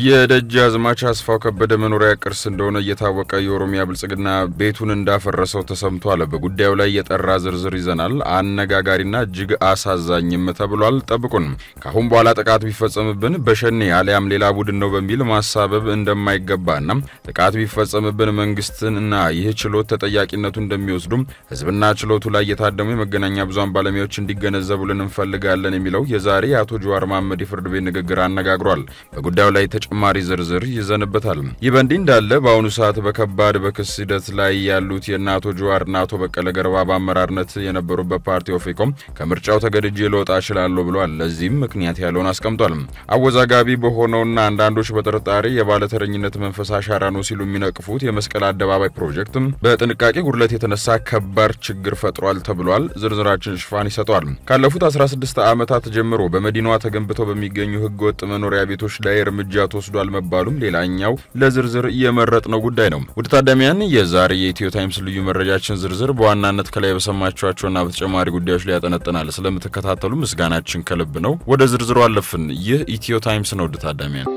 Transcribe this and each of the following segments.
የደጃዝማች አስፋው ከበደ መኖሪያ ቅርስ እንደሆነ እየታወቀ የኦሮሚያ ብልጽግና ቤቱን እንዳፈረሰው ተሰምቷል። በጉዳዩ ላይ የጠራ ዝርዝር ይዘናል። አነጋጋሪና እጅግ አሳዛኝም ተብሏል። ጠብቁን። ከአሁን በኋላ ጥቃት ቢፈጸምብን በሸኔ አሊያም ሌላ ቡድን ነው በሚል ማሳበብ እንደማይገባና ጥቃት ቢፈጸምብን መንግስትና ይህ ችሎት ተጠያቂነቱ እንደሚወስዱም ህዝብና ችሎቱ ላይ የታደሙ የመገናኛ ብዙሃን ባለሙያዎች እንዲገነዘቡልን እንፈልጋለን የሚለው የዛሬ የአቶ ጀዋር መሐመድ የፍርድ ቤት ንግግር አነጋግሯል። በጉዳዩ ላይ ተጨማሪ ዝርዝር ይዘንበታል። ይህ በእንዲህ እንዳለ በአሁኑ ሰዓት በከባድ በክስ ሂደት ላይ ያሉት የእነ አቶ ጀዋርና አቶ በቀለ ገርባ በአመራርነት የነበሩበት ፓርቲ ኦፌኮም ከምርጫው ተገድጄ ልወጣ እችላለሁ ብሏል። ለዚህም ምክንያት ያለውን አስቀምጧል። አወዛጋቢ በሆነውና አንዳንዶች በጥርጣሬ የባለተረኝነት መንፈስ አሻራ ነው ሲሉ የሚነቅፉት የመስቀል አደባባይ ፕሮጀክት በጥንቃቄ ጉድለት የተነሳ ከባድ ችግር ፈጥሯል ተብሏል። ዝርዝራችን ሽፋን ይሰጠዋል። ካለፉት 16 ዓመታት ጀምሮ በመዲናዋ ተገንብተው በሚገኙ ህገወጥ መኖሪያ ቤቶች ላይ እርምጃ ተወስዷል መባሉም ሌላኛው ለዝርዝር የመረጥነው ጉዳይ ነው። ውድ ታዳሚያን የዛሬ የኢትዮ ታይምስ ልዩ መረጃችን ዝርዝር በዋናነት ከላይ በሰማችኋቸውና በተጨማሪ ጉዳዮች ላይ ያጠነጥናል። ስለምትከታተሉ ምስጋናችን ከልብ ነው። ወደ ዝርዝሩ አለፍን። ይህ ኢትዮ ታይምስ ነው። ውድ ታዳሚያን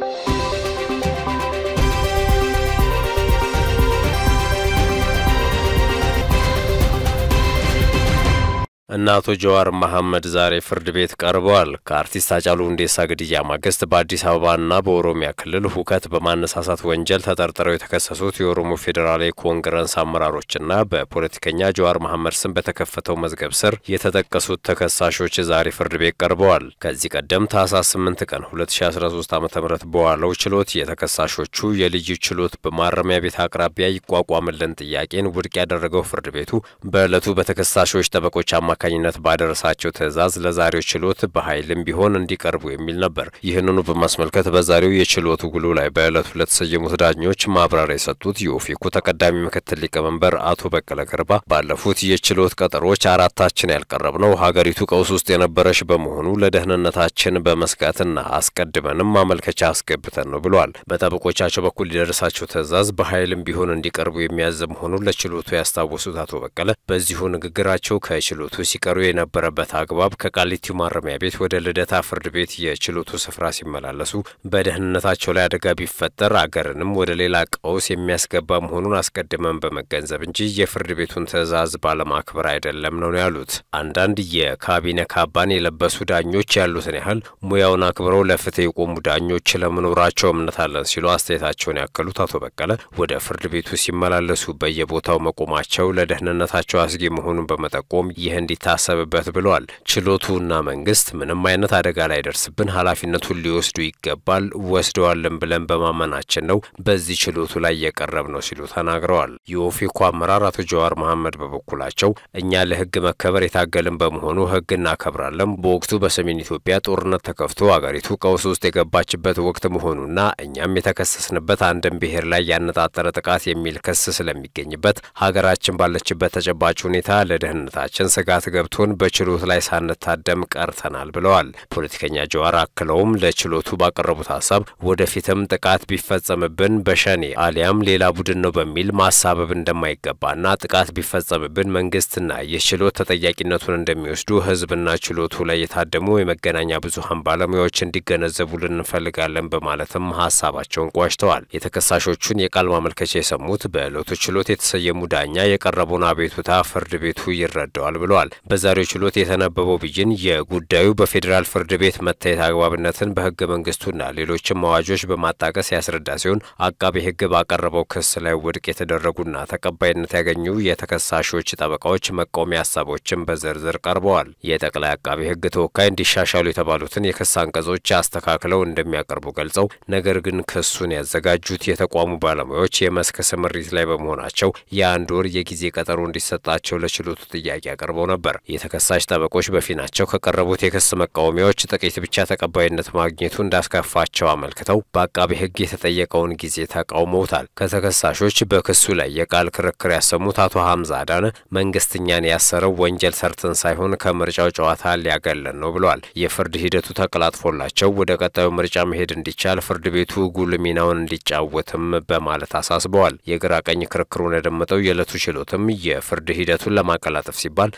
እነ አቶ ጀዋር መሐመድ ዛሬ ፍርድ ቤት ቀርበዋል። ከአርቲስት ሃጫሉ ሁንዴሳ ግድያ ማግስት በአዲስ አበባና በኦሮሚያ ክልል ሁከት በማነሳሳት ወንጀል ተጠርጥረው የተከሰሱት የኦሮሞ ፌዴራላዊ ኮንግረስ አመራሮችና በፖለቲከኛ ጀዋር መሐመድ ስም በተከፈተው መዝገብ ስር የተጠቀሱት ተከሳሾች ዛሬ ፍርድ ቤት ቀርበዋል። ከዚህ ቀደም ታህሳስ 8 ቀን 2013 ዓ ም በዋለው ችሎት የተከሳሾቹ የልዩ ችሎት በማረሚያ ቤት አቅራቢያ ይቋቋምልን ጥያቄን ውድቅ ያደረገው ፍርድ ቤቱ በዕለቱ በተከሳሾች ጠበቆች አማ አማካኝነት ባደረሳቸው ትዕዛዝ ለዛሬው ችሎት በኃይልም ቢሆን እንዲቀርቡ የሚል ነበር። ይህንኑ በማስመልከት በዛሬው የችሎቱ ውሎ ላይ በዕለቱ ለተሰየሙት ዳኞች ማብራሪያ የሰጡት የኦፌኮ ተቀዳሚ ምክትል ሊቀመንበር አቶ በቀለ ገርባ ባለፉት የችሎት ቀጠሮች አራታችን ያልቀረብነው ሀገሪቱ ቀውስ ውስጥ የነበረች በመሆኑ ለደህንነታችን በመስጋትና አስቀድመንም ማመልከቻ አስገብተን ነው ብለዋል። በጠበቆቻቸው በኩል ሊደርሳቸው ትዕዛዝ በኃይልም ቢሆን እንዲቀርቡ የሚያዝ መሆኑን ለችሎቱ ያስታወሱት አቶ በቀለ በዚሁ ንግግራቸው ከችሎቱ ሲቀሩ የነበረበት አግባብ ከቃሊቲው ማረሚያ ቤት ወደ ልደታ ፍርድ ቤት የችሎቱ ስፍራ ሲመላለሱ በደህንነታቸው ላይ አደጋ ቢፈጠር አገርንም ወደ ሌላ ቀውስ የሚያስገባ መሆኑን አስቀድመን በመገንዘብ እንጂ የፍርድ ቤቱን ትዕዛዝ ባለማክበር አይደለም ነው ያሉት። አንዳንድ የካቢኔ ካባን የለበሱ ዳኞች ያሉትን ያህል ሙያውን አክብረው ለፍትህ የቆሙ ዳኞች ለመኖራቸው እምነት አለን ሲሉ አስተያየታቸውን ያከሉት አቶ በቀለ ወደ ፍርድ ቤቱ ሲመላለሱ በየቦታው መቆማቸው ለደህንነታቸው አስጊ መሆኑን በመጠቆም ይህ እንዲታሰብበት ብለዋል። ችሎቱና መንግስት ምንም አይነት አደጋ ላይ ደርስብን ኃላፊነቱን ሊወስዱ ይገባል፣ ወስደዋልን ብለን በማመናችን ነው በዚህ ችሎቱ ላይ የቀረብ ነው ሲሉ ተናግረዋል። የኦፌኮ አመራር አቶ ጀዋር መሐመድ በበኩላቸው እኛ ለህግ መከበር የታገልን በመሆኑ ህግ እናከብራለን። በወቅቱ በሰሜን ኢትዮጵያ ጦርነት ተከፍቶ አገሪቱ ቀውስ ውስጥ የገባችበት ወቅት መሆኑና እኛም የተከሰስንበት አንድን ብሔር ላይ ያነጣጠረ ጥቃት የሚል ክስ ስለሚገኝበት ሀገራችን ባለችበት ተጨባጭ ሁኔታ ለደህንነታችን ስጋት ገብቶን በችሎት ላይ ሳንታደም ቀርተናል ብለዋል። ፖለቲከኛ ጀዋር አክለውም ለችሎቱ ባቀረቡት ሀሳብ ወደፊትም ጥቃት ቢፈጸምብን በሸኔ አሊያም ሌላ ቡድን ነው በሚል ማሳበብ እንደማይገባና ጥቃት ቢፈጸምብን መንግስትና ይህ ችሎት ተጠያቂነቱን እንደሚወስዱ ህዝብና ችሎቱ ላይ የታደሙ የመገናኛ ብዙኃን ባለሙያዎች እንዲገነዘቡልን እንፈልጋለን በማለትም ሀሳባቸውን ቋጭተዋል። የተከሳሾቹን የቃል ማመልከቻ የሰሙት በዕለቱ ችሎት የተሰየሙ ዳኛ የቀረበውን አቤቱታ ፍርድ ቤቱ ይረዳዋል ብለዋል። በዛሬው ችሎት የተነበበው ብይን የጉዳዩ በፌዴራል ፍርድ ቤት መታየት አግባብነትን በህገ መንግስቱና ሌሎችም አዋጆች በማጣቀስ ያስረዳ ሲሆን አቃቤ ህግ ባቀረበው ክስ ላይ ውድቅ የተደረጉና ተቀባይነት ያገኙ የተከሳሾች ጠበቃዎች መቃወሚያ ሀሳቦችን በዝርዝር ቀርበዋል። የጠቅላይ አቃቤ ህግ ተወካይ እንዲሻሻሉ የተባሉትን የክስ አንቀጾች አስተካክለው እንደሚያቀርቡ ገልጸው ነገር ግን ክሱን ያዘጋጁት የተቋሙ ባለሙያዎች የመስክ ስምሪት ላይ በመሆናቸው የአንድ ወር የጊዜ ቀጠሮ እንዲሰጣቸው ለችሎቱ ጥያቄ አቅርበው ነበር። የተከሳሽ ጠበቆች በፊናቸው ከቀረቡት የክስ መቃወሚያዎች ጥቂት ብቻ ተቀባይነት ማግኘቱ እንዳስከፋቸው አመልክተው በአቃቤ ህግ የተጠየቀውን ጊዜ ተቃውመውታል። ከተከሳሾች በክሱ ላይ የቃል ክርክር ያሰሙት አቶ ሀምዛ አዳነ መንግስት እኛን ያሰረው ወንጀል ሰርተን ሳይሆን ከምርጫው ጨዋታ ሊያገለን ነው ብለዋል። የፍርድ ሂደቱ ተቀላጥፎላቸው ወደ ቀጣዩ ምርጫ መሄድ እንዲቻል ፍርድ ቤቱ ጉልህ ሚናውን እንዲጫወትም በማለት አሳስበዋል። የግራ ቀኝ ክርክሩን ያደመጠው የዕለቱ ችሎትም የፍርድ ሂደቱን ለማቀላጠፍ ሲባል በ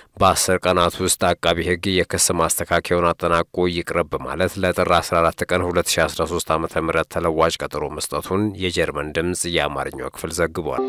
በአስር ቀናት ውስጥ አቃቢ ሕግ የክስ ማስተካከያውን አጠናቆ ይቅረብ በማለት ለጥር 14 ቀን 2013 ዓ ም ተለዋጭ ቀጠሮ መስጠቱን የጀርመን ድምፅ የአማርኛው ክፍል ዘግቧል።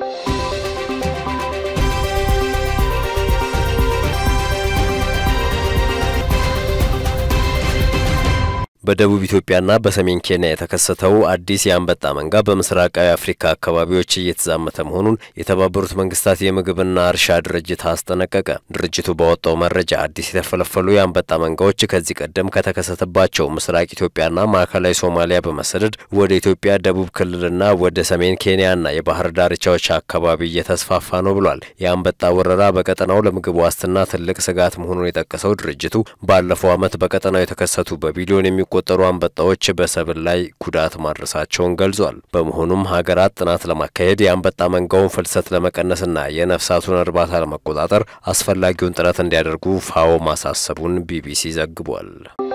በደቡብ ኢትዮጵያና በሰሜን ኬንያ የተከሰተው አዲስ የአንበጣ መንጋ በምስራቃዊ አፍሪካ አካባቢዎች እየተዛመተ መሆኑን የተባበሩት መንግስታት የምግብና እርሻ ድርጅት አስጠነቀቀ። ድርጅቱ ባወጣው መረጃ አዲስ የተፈለፈሉ የአንበጣ መንጋዎች ከዚህ ቀደም ከተከሰተባቸው ምስራቅ ኢትዮጵያና ማዕከላዊ ሶማሊያ በመሰደድ ወደ ኢትዮጵያ ደቡብ ክልልና ወደ ሰሜን ኬንያና የባህር ዳርቻዎች አካባቢ እየተስፋፋ ነው ብሏል። የአንበጣ ወረራ በቀጠናው ለምግብ ዋስትና ትልቅ ስጋት መሆኑን የጠቀሰው ድርጅቱ ባለፈው ዓመት በቀጠናው የተከሰቱ በቢሊዮን የሚ ቆጠሩ አንበጣዎች በሰብል ላይ ጉዳት ማድረሳቸውን ገልጿል። በመሆኑም ሀገራት ጥናት ለማካሄድ የአንበጣ መንጋውን ፍልሰት ለመቀነስና የነፍሳቱን እርባታ ለመቆጣጠር አስፈላጊውን ጥረት እንዲያደርጉ ፋኦ ማሳሰቡን ቢቢሲ ዘግቧል።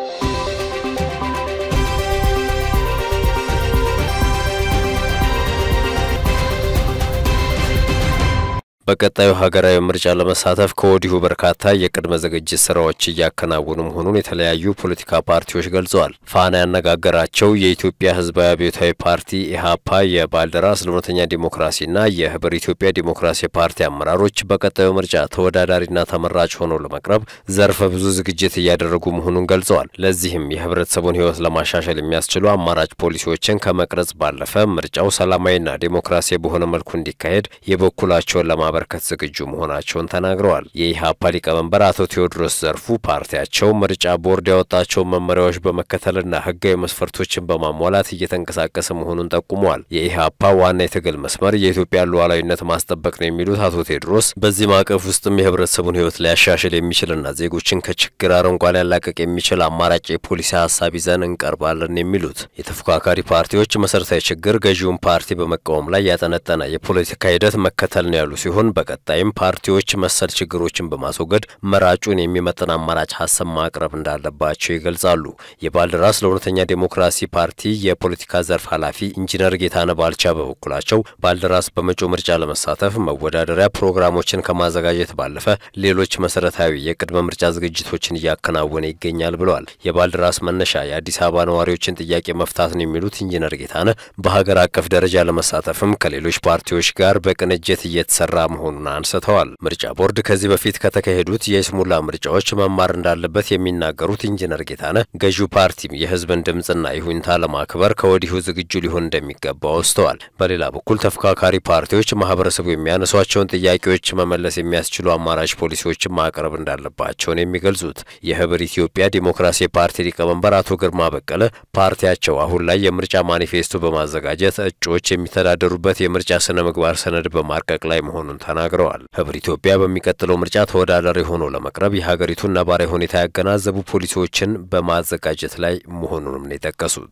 በቀጣዩ ሀገራዊ ምርጫ ለመሳተፍ ከወዲሁ በርካታ የቅድመ ዝግጅት ስራዎች እያከናወኑ መሆኑን የተለያዩ ፖለቲካ ፓርቲዎች ገልጸዋል። ፋና ያነጋገራቸው የኢትዮጵያ ሕዝባዊ አብዮታዊ ፓርቲ ኢህአፓ፣ የባልደራስ ለእውነተኛ ዲሞክራሲና የህብር ኢትዮጵያ ዲሞክራሲ ፓርቲ አመራሮች በቀጣዩ ምርጫ ተወዳዳሪና ተመራጭ ሆነው ለመቅረብ ዘርፈ ብዙ ዝግጅት እያደረጉ መሆኑን ገልጸዋል። ለዚህም የህብረተሰቡን ህይወት ለማሻሻል የሚያስችሉ አማራጭ ፖሊሲዎችን ከመቅረጽ ባለፈ ምርጫው ሰላማዊና ዴሞክራሲያዊ በሆነ መልኩ እንዲካሄድ የበኩላቸውን ለማበ በርከት ዝግጁ መሆናቸውን ተናግረዋል። የኢህአፓ ሊቀመንበር አቶ ቴዎድሮስ ዘርፉ ፓርቲያቸው ምርጫ ቦርድ ያወጣቸውን መመሪያዎች በመከተልና ህጋዊ መስፈርቶችን በማሟላት እየተንቀሳቀሰ መሆኑን ጠቁመዋል። የኢህአፓ ዋና የትግል መስመር የኢትዮጵያን ሉዓላዊነት ማስጠበቅ ነው የሚሉት አቶ ቴዎድሮስ በዚህ ማዕቀፍ ውስጥም የህብረተሰቡን ህይወት ሊያሻሽል የሚችልና ዜጎችን ከችግር አረንቋ ሊያላቀቅ የሚችል አማራጭ የፖሊሲ ሀሳብ ይዘን እንቀርባለን የሚሉት የተፎካካሪ ፓርቲዎች መሰረታዊ ችግር ገዢውን ፓርቲ በመቃወም ላይ ያጠነጠነ የፖለቲካ ሂደት መከተል ነው ያሉ ሲሆን በቀጣይም ፓርቲዎች መሰል ችግሮችን በማስወገድ መራጩን የሚመጥን አማራጭ ሀሳብ ማቅረብ እንዳለባቸው ይገልጻሉ። የባልደራስ ለእውነተኛ ዴሞክራሲ ፓርቲ የፖለቲካ ዘርፍ ኃላፊ ኢንጂነር ጌታነ ባልቻ በበኩላቸው ባልደራስ በመጪው ምርጫ ለመሳተፍ መወዳደሪያ ፕሮግራሞችን ከማዘጋጀት ባለፈ ሌሎች መሰረታዊ የቅድመ ምርጫ ዝግጅቶችን እያከናወነ ይገኛል ብለዋል። የባልደራስ መነሻ የአዲስ አበባ ነዋሪዎችን ጥያቄ መፍታት ነው የሚሉት ኢንጂነር ጌታነ በሀገር አቀፍ ደረጃ ለመሳተፍም ከሌሎች ፓርቲዎች ጋር በቅንጅት እየተሰራ መሆኑን አንስተዋል። ምርጫ ቦርድ ከዚህ በፊት ከተካሄዱት የይስሙላ ምርጫዎች መማር እንዳለበት የሚናገሩት ኢንጂነር ጌታነህ ገዢው ፓርቲም የሕዝብን ድምፅና ይሁንታ ለማክበር ከወዲሁ ዝግጁ ሊሆን እንደሚገባ ወስተዋል። በሌላ በኩል ተፎካካሪ ፓርቲዎች ማህበረሰቡ የሚያነሷቸውን ጥያቄዎች መመለስ የሚያስችሉ አማራጭ ፖሊሲዎችን ማቅረብ እንዳለባቸው ነው የሚገልጹት። የህብር ኢትዮጵያ ዲሞክራሲ ፓርቲ ሊቀመንበር አቶ ግርማ በቀለ ፓርቲያቸው አሁን ላይ የምርጫ ማኒፌስቶ በማዘጋጀት እጩዎች የሚተዳደሩበት የምርጫ ስነ ምግባር ሰነድ በማርቀቅ ላይ መሆኑን ተናግረዋል። ህብር ኢትዮጵያ በሚቀጥለው ምርጫ ተወዳዳሪ ሆኖ ለመቅረብ የሀገሪቱን ነባራዊ ሁኔታ ያገናዘቡ ፖሊሲዎችን በማዘጋጀት ላይ መሆኑንም ነው የጠቀሱት።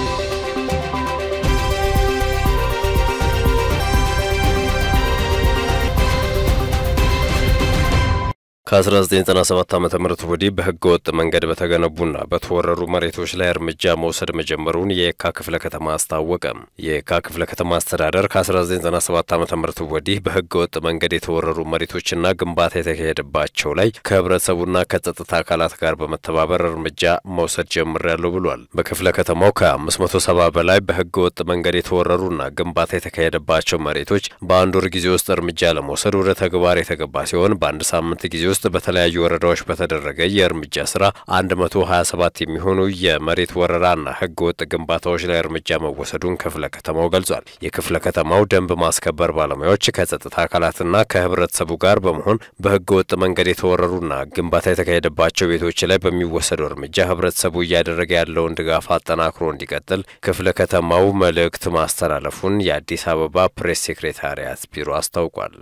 ከ1997 ዓ ም ወዲህ በህገ ወጥ መንገድ በተገነቡና በተወረሩ መሬቶች ላይ እርምጃ መውሰድ መጀመሩን የየካ ክፍለ ከተማ አስታወቀ። የየካ ክፍለ ከተማ አስተዳደር ከ1997 ዓ ም ወዲህ በህገ ወጥ መንገድ የተወረሩ መሬቶችና ግንባታ የተካሄደባቸው ላይ ከህብረተሰቡና ከጸጥታ አካላት ጋር በመተባበር እርምጃ መውሰድ ጀምሬያለሁ ብሏል። በክፍለ ከተማው ከ570 በላይ በህገ ወጥ መንገድ የተወረሩና ግንባታ የተካሄደባቸው መሬቶች በአንድ ወር ጊዜ ውስጥ እርምጃ ለመውሰድ ወደ ተግባር የተገባ ሲሆን በአንድ ሳምንት ጊዜ ውስጥ በተለያዩ ወረዳዎች በተደረገ የእርምጃ ስራ 127 የሚሆኑ የመሬት ወረራና ህገ ወጥ ግንባታዎች ላይ እርምጃ መወሰዱን ክፍለ ከተማው ገልጿል። የክፍለ ከተማው ደንብ ማስከበር ባለሙያዎች ከጸጥታ አካላትና ከህብረተሰቡ ጋር በመሆን በህገ ወጥ መንገድ የተወረሩና ግንባታ የተካሄደባቸው ቤቶች ላይ በሚወሰደው እርምጃ ህብረተሰቡ እያደረገ ያለውን ድጋፍ አጠናክሮ እንዲቀጥል ክፍለ ከተማው መልእክት ማስተላለፉን የአዲስ አበባ ፕሬስ ሴክሬታሪያት ቢሮ አስታውቋል።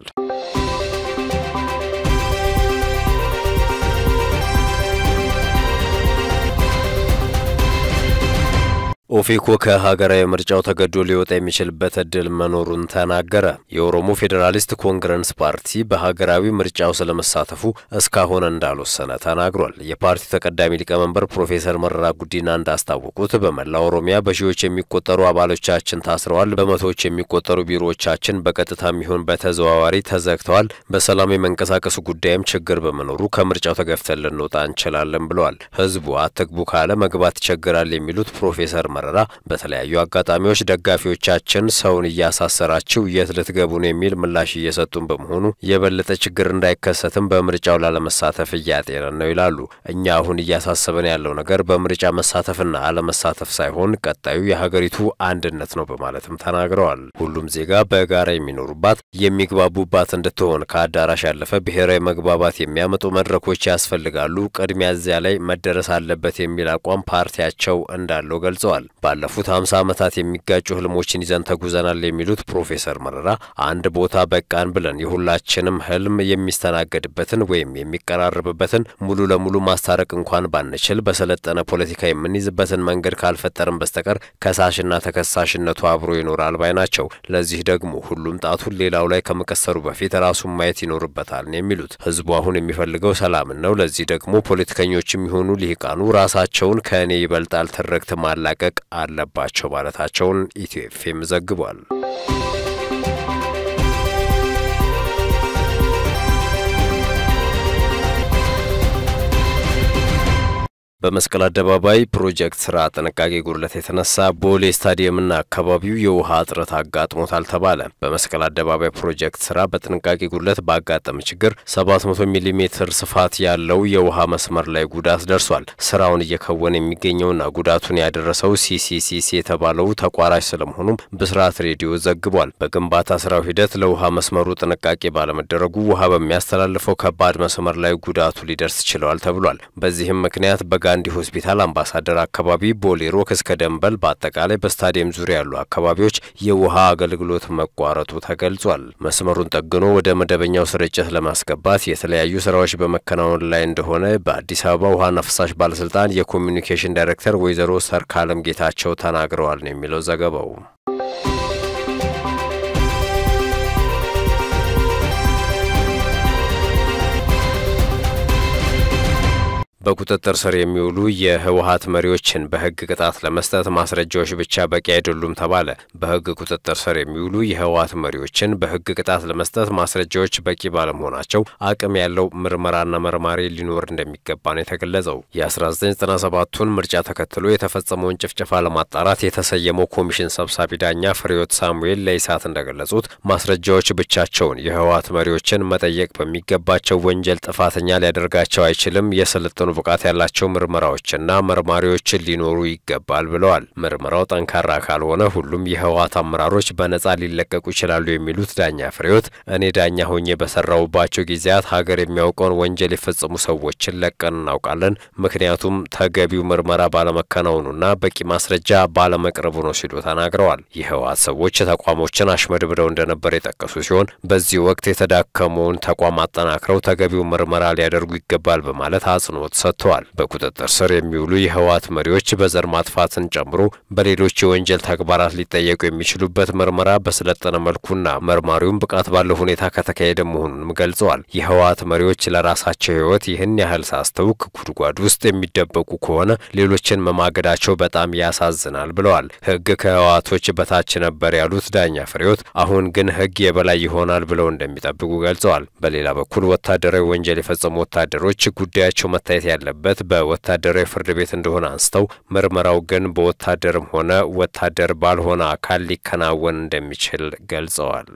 ኦፌኮ ከሀገራዊ ምርጫው ተገዶ ሊወጣ የሚችልበት እድል መኖሩን ተናገረ። የኦሮሞ ፌዴራሊስት ኮንግረስ ፓርቲ በሀገራዊ ምርጫው ስለመሳተፉ እስካሁን እንዳልወሰነ ተናግሯል። የፓርቲው ተቀዳሚ ሊቀመንበር ፕሮፌሰር መረራ ጉዲና እንዳስታወቁት በመላው ኦሮሚያ በሺዎች የሚቆጠሩ አባሎቻችን ታስረዋል። በመቶዎች የሚቆጠሩ ቢሮዎቻችን በቀጥታም ይሁን በተዘዋዋሪ ተዘግተዋል። በሰላም የመንቀሳቀሱ ጉዳይም ችግር በመኖሩ ከምርጫው ተገፍተን ልንወጣ እንችላለን ብለዋል። ህዝቡ አትግቡ ካለ መግባት ይቸግራል የሚሉት ፕሮፌሰር መረራ በተለያዩ አጋጣሚዎች ደጋፊዎቻችን ሰውን እያሳሰራችሁ የት ልትገቡ ነው የሚል ምላሽ እየሰጡን በመሆኑ የበለጠ ችግር እንዳይከሰትም በምርጫው ላለመሳተፍ እያጤነን ነው ይላሉ። እኛ አሁን እያሳሰበን ያለው ነገር በምርጫ መሳተፍና አለመሳተፍ ሳይሆን ቀጣዩ የሀገሪቱ አንድነት ነው በማለትም ተናግረዋል። ሁሉም ዜጋ በጋራ የሚኖሩባት የሚግባቡባት እንድትሆን ከአዳራሽ ያለፈ ብሔራዊ መግባባት የሚያመጡ መድረኮች ያስፈልጋሉ። ቅድሚያ እዚያ ላይ መደረስ አለበት የሚል አቋም ፓርቲያቸው እንዳለው ገልጸዋል። ባለፉት ሀምሳ ዓመታት የሚጋጩ ህልሞችን ይዘን ተጉዘናል የሚሉት ፕሮፌሰር መረራ አንድ ቦታ በቃን ብለን የሁላችንም ህልም የሚስተናገድበትን ወይም የሚቀራረብበትን ሙሉ ለሙሉ ማስታረቅ እንኳን ባንችል በሰለጠነ ፖለቲካ የምንይዝበትን መንገድ ካልፈጠርን በስተቀር ከሳሽና ተከሳሽነቱ አብሮ ይኖራል ባይ ናቸው። ለዚህ ደግሞ ሁሉም ጣቱን ሌላው ላይ ከመቀሰሩ በፊት ራሱን ማየት ይኖርበታል ነው የሚሉት። ህዝቡ አሁን የሚፈልገው ሰላምን ነው። ለዚህ ደግሞ ፖለቲከኞችም ይሆኑ ሊሂቃኑ ራሳቸውን ከእኔ ይበልጣል ትርክት ማላቀቅ አለባቸው ማለታቸውን ኢትዮ ኤፍኤም ዘግቧል። በመስቀል አደባባይ ፕሮጀክት ስራ ጥንቃቄ ጉድለት የተነሳ ቦሌ ስታዲየምና አካባቢው የውሃ እጥረት አጋጥሞታል ተባለ። በመስቀል አደባባይ ፕሮጀክት ስራ በጥንቃቄ ጉድለት ባጋጠመ ችግር 700 ሚሊ ሜትር ስፋት ያለው የውሃ መስመር ላይ ጉዳት ደርሷል። ስራውን እየከወነ የሚገኘውና ጉዳቱን ያደረሰው ሲሲሲሲ የተባለው ተቋራጭ ስለመሆኑም ብስራት ሬዲዮ ዘግቧል። በግንባታ ስራው ሂደት ለውሃ መስመሩ ጥንቃቄ ባለመደረጉ ውሃ በሚያስተላልፈው ከባድ መስመር ላይ ጉዳቱ ሊደርስ ችለዋል ተብሏል። በዚህም ምክንያት በጋ ጋንዲ ሆስፒታል፣ አምባሳደር አካባቢ፣ ቦሌ ሮክ እስከ ደንበል በአጠቃላይ በስታዲየም ዙሪያ ያሉ አካባቢዎች የውሃ አገልግሎት መቋረጡ ተገልጿል። መስመሩን ጠግኖ ወደ መደበኛው ስርጭት ለማስገባት የተለያዩ ስራዎች በመከናወን ላይ እንደሆነ በአዲስ አበባ ውሃና ፍሳሽ ባለስልጣን የኮሚኒኬሽን ዳይሬክተር ወይዘሮ ሰርካለም ጌታቸው ተናግረዋል ነው የሚለው ዘገባው። በቁጥጥር ስር የሚውሉ የህወሀት መሪዎችን በህግ ቅጣት ለመስጠት ማስረጃዎች ብቻ በቂ አይደሉም ተባለ። በህግ ቁጥጥር ስር የሚውሉ የህወሀት መሪዎችን በህግ ቅጣት ለመስጠት ማስረጃዎች በቂ ባለመሆናቸው አቅም ያለው ምርመራና መርማሪ ሊኖር እንደሚገባ ነው የተገለጸው። የ1997ቱን ምርጫ ተከትሎ የተፈጸመውን ጭፍጨፋ ለማጣራት የተሰየመው ኮሚሽን ሰብሳቢ ዳኛ ፍሬዮት ሳሙኤል ለኢሳት እንደገለጹት ማስረጃዎች ብቻቸውን የህወሀት መሪዎችን መጠየቅ በሚገባቸው ወንጀል ጥፋተኛ ሊያደርጋቸው አይችልም። የስልጥኑ ብቃት ያላቸው ምርመራዎችና መርማሪዎችን ሊኖሩ ይገባል ብለዋል። ምርመራው ጠንካራ ካልሆነ ሁሉም የህወሀት አመራሮች በነጻ ሊለቀቁ ይችላሉ የሚሉት ዳኛ ፍሬዎት እኔ ዳኛ ሆኜ በሰራሁባቸው ጊዜያት ሀገር የሚያውቀውን ወንጀል የፈጸሙ ሰዎችን ለቀን እናውቃለን። ምክንያቱም ተገቢው ምርመራ ባለመከናወኑና በቂ ማስረጃ ባለመቅረቡ ነው ሲሉ ተናግረዋል። የህወሀት ሰዎች ተቋሞችን አሽመድምደው እንደነበር የጠቀሱ ሲሆን በዚህ ወቅት የተዳከመውን ተቋም አጠናክረው ተገቢው ምርመራ ሊያደርጉ ይገባል በማለት አጽንኦት ሰጥተዋል። በቁጥጥር ስር የሚውሉ የህወሀት መሪዎች በዘር ማጥፋትን ጨምሮ በሌሎች የወንጀል ተግባራት ሊጠየቁ የሚችሉበት ምርመራ በሰለጠነ መልኩና መርማሪውም ብቃት ባለው ሁኔታ ከተካሄደ መሆኑንም ገልጸዋል። የህወሀት መሪዎች ለራሳቸው ህይወት ይህን ያህል ሳስተውክ ጉድጓድ ውስጥ የሚደበቁ ከሆነ ሌሎችን መማገዳቸው በጣም ያሳዝናል ብለዋል። ህግ ከህወሀቶች በታች ነበር ያሉት ዳኛ ፍሬዎት አሁን ግን ህግ የበላይ ይሆናል ብለው እንደሚጠብቁ ገልጸዋል። በሌላ በኩል ወታደራዊ ወንጀል የፈጸሙ ወታደሮች ጉዳያቸው መታየት ያለበት በወታደራዊ ፍርድ ቤት እንደሆነ አንስተው ምርመራው ግን በወታደርም ሆነ ወታደር ባልሆነ አካል ሊከናወን እንደሚችል ገልጸዋል።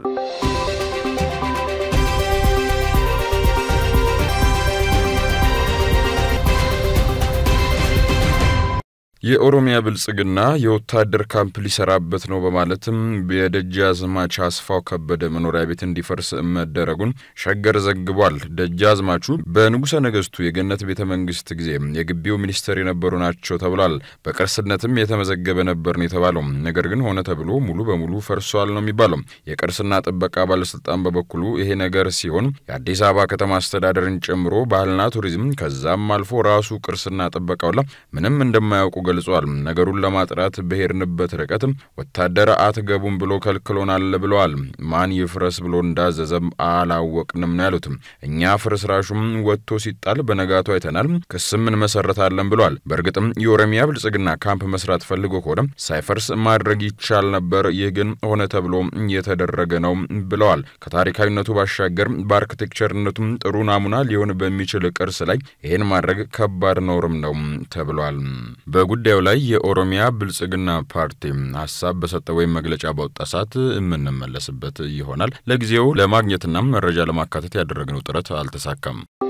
የኦሮሚያ ብልጽግና የወታደር ካምፕ ሊሰራበት ነው በማለትም የደጃዝማች አስፋው ከበደ መኖሪያ ቤት እንዲፈርስ መደረጉን ሸገር ዘግቧል። ደጃዝማቹ በንጉሠ ነገሥቱ የገነት ቤተ መንግስት ጊዜ የግቢው ሚኒስትር የነበሩ ናቸው ተብሏል። በቅርስነትም የተመዘገበ ነበር ነው የተባለው። ነገር ግን ሆነ ተብሎ ሙሉ በሙሉ ፈርሷል ነው የሚባለው። የቅርስና ጥበቃ ባለስልጣን በበኩሉ ይሄ ነገር ሲሆን የአዲስ አበባ ከተማ አስተዳደርን ጨምሮ ባህልና ቱሪዝም ከዛም አልፎ ራሱ ቅርስና ጥበቃውላ ምንም እንደማያውቁ ገልጿል። ነገሩን ለማጥራት በሄድንበት ርቀት ወታደር አትገቡም ብሎ ከልክሎናል ብለዋል። ማን ይፍረስ ብሎ እንዳዘዘም አላወቅንም ነው ያሉት። እኛ ፍርስራሹም ወጥቶ ሲጣል በነጋቱ አይተናል፣ ክስም እንመሰረታለን ብለዋል። በእርግጥም የኦሮሚያ ብልጽግና ካምፕ መስራት ፈልጎ ከሆነ ሳይፈርስ ማድረግ ይቻል ነበር። ይህ ግን ሆነ ተብሎ የተደረገ ነው ብለዋል። ከታሪካዊነቱ ባሻገር በአርክቴክቸርነቱም ጥሩ ናሙና ሊሆን በሚችል ቅርስ ላይ ይህን ማድረግ ከባድ ነውርም ነው ተብሏል። በጉዳዩ ላይ የኦሮሚያ ብልጽግና ፓርቲ ሀሳብ በሰጠ ወይም መግለጫ ባወጣ ሰዓት የምንመለስበት ይሆናል። ለጊዜው ለማግኘትና መረጃ ለማካተት ያደረግነው ጥረት አልተሳካም።